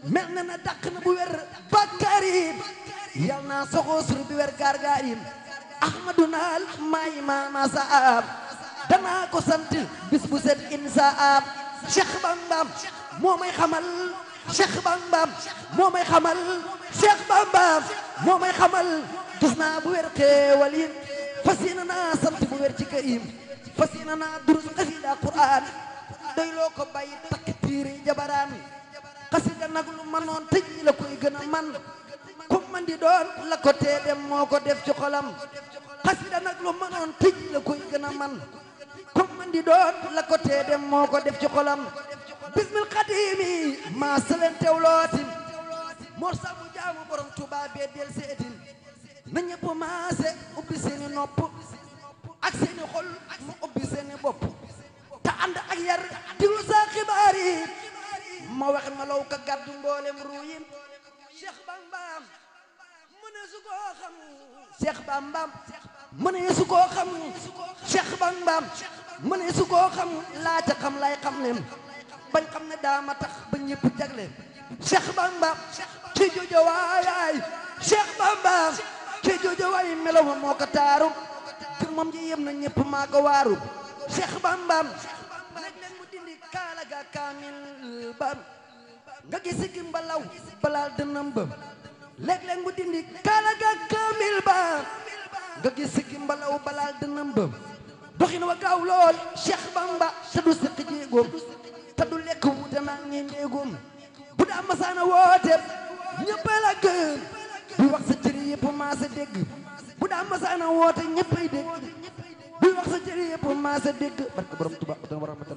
mel na na dàq na bu wér bakkarim yal naa soxoo sur bi wér gargarim ahmadu naal maay maama saab danaa ko sant bis bu set insaab cheikh bambam moo may xamal cheikh bambam moo may xamal cheikh bambam moo may xamal gis naa bu wér xeewal yi fas yéene naa sant bu wér ci karim fas yéene naa durus xasida quran doy loo ko bàyyi takk tiiri jabaraan xasida nag lu manoon tëj la koy gën a man ku man di doon la ko tee dem moo ko def ci xolam xasida nag lu manoon tëj la koy gën a man ku man di doon la ko tee dem moo ko def ci xolam bismil xadimi maa selen tewlootin mor sabu jaamu borom tuba bee del seetin na ñëpp maase ubbi seeni nopp ak seeni xol mu ubbi seeni bopp te ànd ak yar dilu sa xibaar yi ma wax ma law ka gàddu mboolem ruuyin Cheikh Bambam mu ne su koo xam Cheikh Bambam mu ne su koo xam Cheikh Bambam mu ne su koo xam laa ca xam lay xam leen bañ xam ne daa ma tax ba ñëpp jagle Cheikh Bambam ci jojo waayaay Cheikh Bambam ci jojo waay melaw moo ko taaru te moom ji yem na ñëpp maa ko waaru Cheikh Bambam léeg-léeg mu dindi kaala ga kaamil ba nga gis ki mbalaw balaal dënam ba léeg-léeg mu dindi kaala ga kaamil ba nga gis ki mbalaw balaal dënam ba doxin wa gaaw lool Cheikh Bamba te du sëq jéegoom te du lekk wuute naa ngi ndéegoom bu daa masaana woote ñëpp la gëm bu wax sa cëri yëpp maa sa dégg bu daa masaana woote ñëppay dégg buy wax sa cëri yëpp maa sa dégg barke borom Tuba dana war a matana